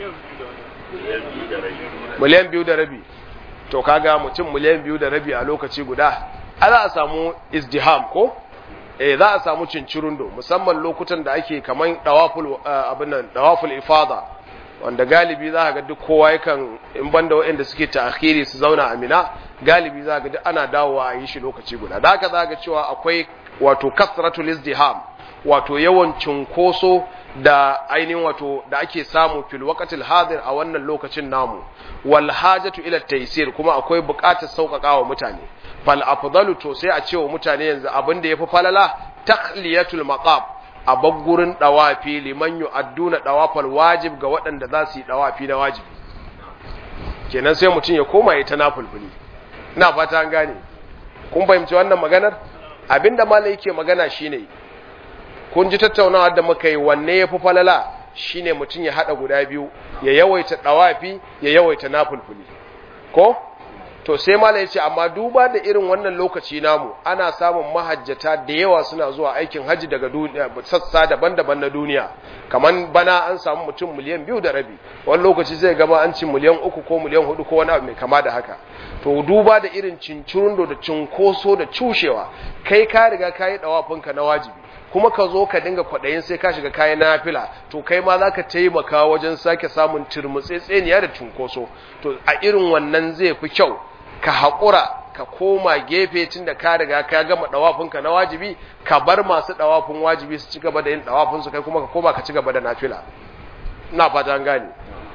miliyan biyu da rabi to kaga mutum miliyan biyu da rabi a lokaci guda a za a samu izdiham ko eh za a samu cincirundo musamman lokutan da ake kaman dawaful abin nan dawaful ifada wanda galibi za ga duk kowa yakan in banda waɗanda suke ta'khiri su zauna a Mina galibi za ga duk ana dawowa a yi shi lokaci guda da haka za ga cewa akwai wato kasratul izdiham wato yawan cunkoso da ainihin wato da ake samu fil waqtil hadir a wannan lokacin namu wal hajatu ila taysir kuma akwai buƙatar sauƙaƙa wa mutane fal afdalu to sai a ce wa mutane yanzu abin da yafi falala takhliyatul maqam a baggurin dawafi liman yu'adduna dawafal wajib ga waɗanda za su yi dawafi na wajibi kenan sai mutum ya koma ya ta nafulfuli ina fata an gane kun fahimci wannan maganar abinda malai yake magana shine kun ji tattaunawa da muka yi wanne ya fi falala shine mutum ya haɗa guda biyu ya yawaita ɗawafi ya yawaita nafulfuli ko to sai mala ya ce amma duba da irin wannan lokaci namu ana samun mahajjata da yawa suna zuwa aikin hajji daga sassa daban-daban na duniya kamar bana an samu mutum miliyan biyu da rabi wani lokaci zai gama an ci miliyan uku ko miliyan hudu ko wani abu mai kama da haka to duba da irin cincirundo da cinkoso da cushewa kai ka riga ka yi ɗawafinka na wajibi kuma ka zo ka dinga kwaɗayin sai ka shiga kayan nafila to kai ma za ka taimaka wajen sake samun turmutsetseniya da cunkoso to a irin wannan zai fi kyau ka haƙura ka koma gefe tun da ka riga ka gama ɗawafinka na wajibi ka bar masu ɗawafin wajibi su ci gaba da yin ɗawafinsu kai kuma ka koma ka ci gaba da nafila ina fata an gane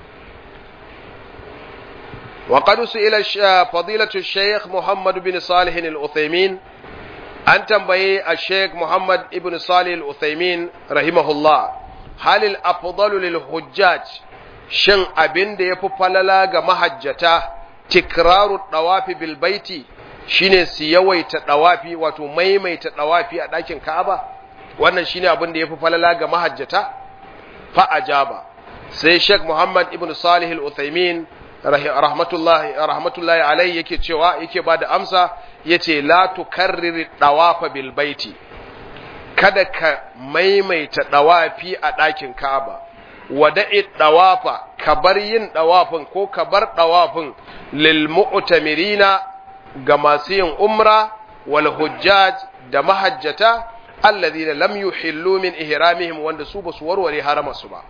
وقد سئل فضيلة الشيخ محمد بن صالح الأثيمين an tambaye a sheik muhammad ibn salih al-uthaymin rahimahullah halil afdalu lil hujjaj shin abin da yafi falala ga mahajjata tikraru dawafi bil baiti shine su yawaita dawafi wato maimaita dawafi a ɗakin ka'aba wannan shine abin da yafi falala ga mahajjata fa ajaba sai sheik muhammad ibn salih al-uthaymin rahmatullahi rahmatullahi alai yake cewa yake bada amsa yace la tukarrir dawafa bil baiti kada ka maimaita dawafi a ɗakin Ka'aba wada'i dawafa ka bar yin dawafin ko ka bar dawafin lil mu'tamirina ga masu yin umra wal hujjaj da mahajjata alladhina lam yuhillu min ihramihim wanda su basu warware haramasu ba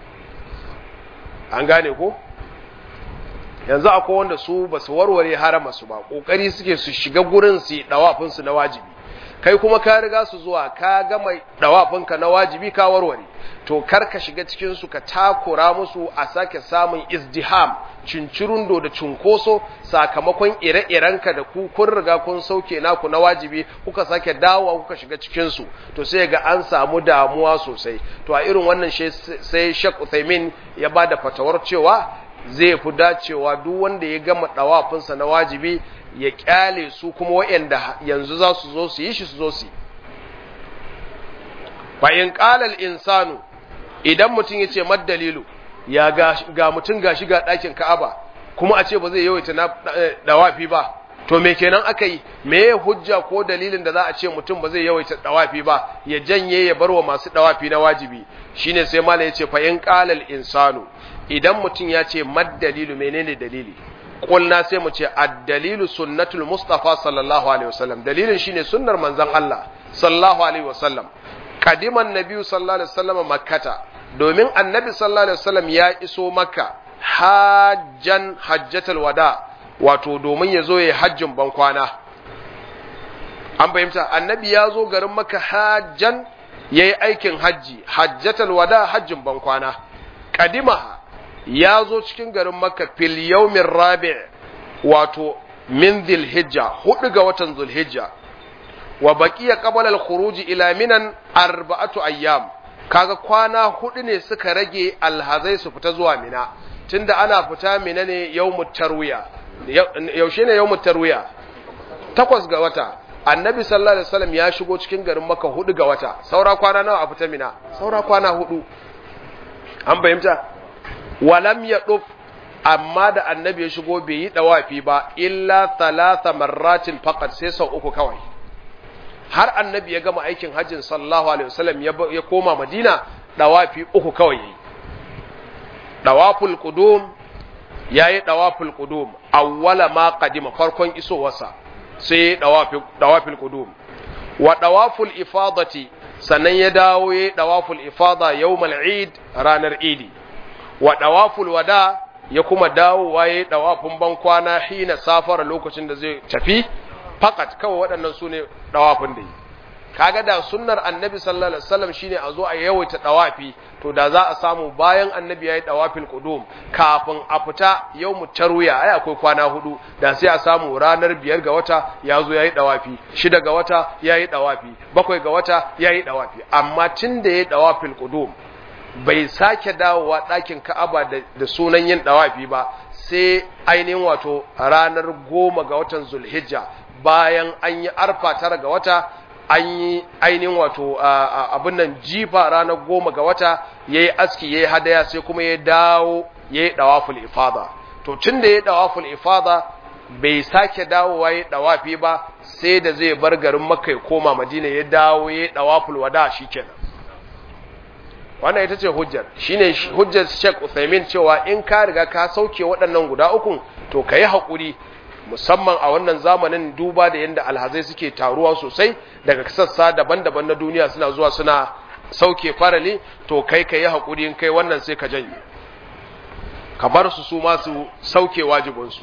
an gane ko yanzu akwai wanda su ba su warware harama su ba kokari suke su shiga gurin su dawafin su na wajibi kai kuma ka riga su zuwa ka gama dawafin ka na wajibi ka warware to kar ka shiga cikin su ka takura musu a sake samun izdiham cincirundo da cunkoso sakamakon ire-irenka da ku kun riga kun sauke naku na wajibi kuka sake dawowa kuka shiga cikin su to sai ga an samu damuwa sosai to a irin wannan sai Sheikh Uthaymeen ya bada fatawar cewa zai fi dacewa duk wanda ya gama ɗawafinsa na wajibi ya ƙyale su kuma waɗanda yanzu za su zo su yi shi su zo su yi. Bayan ƙalal insanu idan mutum ya ce maddalilu ya ga mutum ga shiga ɗakin ka'aba kuma a ce ba zai yawaita na ɗawafi ba to me kenan aka yi me ya hujja ko dalilin da za a ce mutum ba zai yawaita ɗawafi ba ya janye ya bar wa masu ɗawafi na wajibi shine sai mala ya ce fa in ƙalal insanu idan mutum ya ce mad dalilu menene dalili kulna sai mu ce ad-dalilu sunnatul mustafa sallallahu alaihi wasallam dalilin shine sunnar manzon Allah sallallahu alaihi wasallam kadiman nabiyyu sallallahu alaihi wasallam makkata domin annabi sallallahu alaihi wasallam ya iso makka hajjan hajjatul wada wato domin ya zo ya hajjin ban kwana an fahimta annabi ya zo garin makka hajjan yayi aikin hajji hajjatul wada hajjin ban kwana kadimaha ya zo cikin garin makka fil yawmin rabi' wato min dhilhijja hudu ga watan dhulhijja wa baqiya qabla al-khuruj ila minan arba'atu ayyam kaga kwana hudu ne suka rage alhazai su fita zuwa mina tunda ana fita mina ne yawmut tarwiya yaushe ne yawmut tarwiya takwas ga wata annabi sallallahu alaihi wasallam ya shigo cikin garin makka hudu ga wata saura kwana nawa a fita mina saura kwana hudu an fahimta walam ya ɗuf amma da annabi ya shigo bai yi ɗawafi ba illa talata marratin faƙat sai sau uku kawai har annabi ya gama aikin hajjin sallallahu alaihi wasallam ya koma madina ɗawafi uku kawai yayi ɗawaful qudum yayi ɗawaful qudum awwala ma qadima farkon isowarsa sai ɗawafi ɗawaful qudum wa ɗawaful ifadati sannan ya dawo yayi ɗawaful ifada yawmal eid ranar idi wa ɗawaful wada ya kuma dawowa ya yi ɗawafin ban kwana hina safara lokacin da zai tafi fakat kawai waɗannan su ne ɗawafin da yi kaga da sunnar annabi sallallahu alaihi wasallam shine a zo a yawaita dawafi to da za a samu bayan annabi yayi dawafil qudum kafin a fita yawmu tarwiya ai akwai kwana hudu da sai a samu ranar biyar ga wata ya zo yayi dawafi shida ga wata yayi dawafi bakwai ga wata yayi dawafi amma tunda yayi dawafil qudum bai sake dawowa ɗakin Ka'aba da sunan yin dawafi ba sai ainihin wato ranar goma ga watan Zulhijja bayan an yi arfa tara ga wata an yi ainihin wato abin nan jifa ranar goma ga wata ya yi aski ya yi hadaya sai kuma ya dawo ya yi ɗawaful ifada to tun da ya yi ɗawaful ifada bai sake dawowa ya yi ɗawafi ba sai da zai bar garin makka ya koma madina ya dawo ya yi ɗawaful wada shi kenan wannan ita ce hujjar shine hujjar Sheikh Uthaymeen cewa in ka riga ka sauke waɗannan guda uku to ka yi haƙuri musamman a wannan zamanin duba da yadda alhazai suke taruwa sosai daga sassa daban-daban na duniya suna zuwa suna sauke farali to kai ka yi haƙuri in kai wannan sai ka janye ka bar su su masu sauke wajibinsu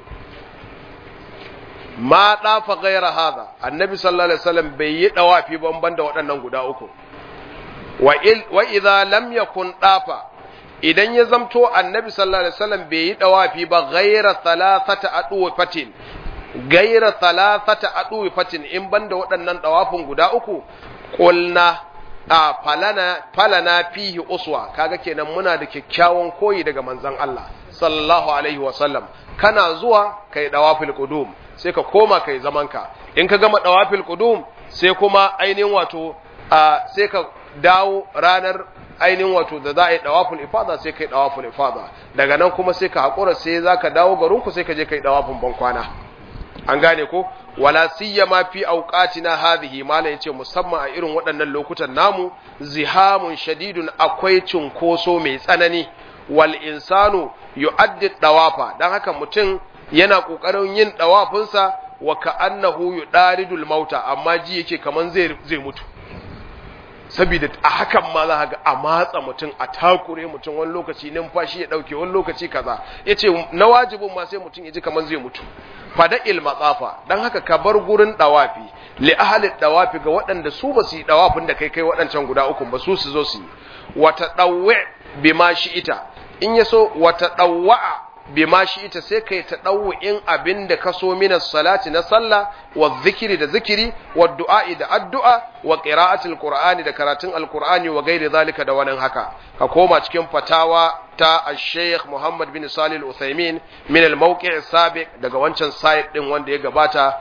ma ɗafa gaira haza annabi sallallahu alaihi wasallam bai yi ɗawafi banban da waɗannan guda uku wa idza lam yakun ɗafa idan ya zamto annabi sallallahu alaihi wasallam bai yi dawafi ba ghaira thalathata adwafatin ghaira thalathata adwafatin in banda waɗannan dawafin guda uku qulna a falana falana fihi uswa kaga kenan muna da kyakkyawan koyi daga manzon Allah sallallahu alaihi wasallam kana zuwa kai dawafil qudum sai ka koma kai zamanka in ka gama dawafil qudum sai kuma ainihin wato sai ka dawo ranar ainihin wato da za a yi dawaful ifada sai kai dawaful ifada daga nan kuma sai ka hakura sai zaka dawo garinku sai ka je kai dawafin bankwana an gane ko wala siyama fi awqatina hadhihi mala yace musamman a irin waɗannan lokutan namu zihamun shadidun akwai cunkoso mai tsanani wal insanu yu'addi dawafa dan haka mutum yana kokarin yin dawafinsa wa ka'annahu yudaridul mauta amma ji yake kaman zai zai mutu saboda a hakan ma za ga a matsa mutum a takure mutum wani lokaci numfashi ya dauke wani lokaci kaza yace na wajibin ma sai mutum ya ji kamar zai mutu fada il matsafa dan haka ka bar gurin dawafi li ahli dawafi ga waɗanda su ba su yi dawafin da kai kai waɗancan guda uku ba su su zo su yi wata dawwa bima shi ita in yaso wata dawwa bima shi ita sai kai ta in abin da ka so minas salati na sallah wa zikiri da zikiri wa du'a'i da addu'a wa qira'atil qur'ani da karatun alqur'ani wa gairi zalika da wannan haka ka koma cikin fatawa ta al-sheikh Muhammad bin Salih al-Uthaymin min al-mawqi' sabiq daga wancan site din wanda ya gabata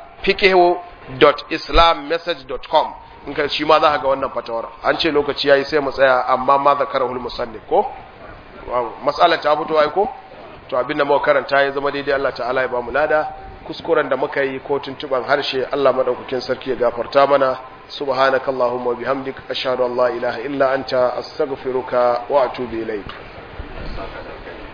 fiqhu.islammessage.com in ka shi ma za ka ga wannan fatawar an ce lokaci yayi sai mu tsaya amma ma zakarahul musannif ko mas'alar ta fito ai ko to abin da muka karanta ya zama daidai Allah ta'ala ya bamu lada kuskuren da muka yi ko tuntuban harshe Allah madaukakin sarki ya gafarta mana subhanakallahumma wa bihamdika ashhadu an la ilaha illa anta astaghfiruka wa atubu ilayk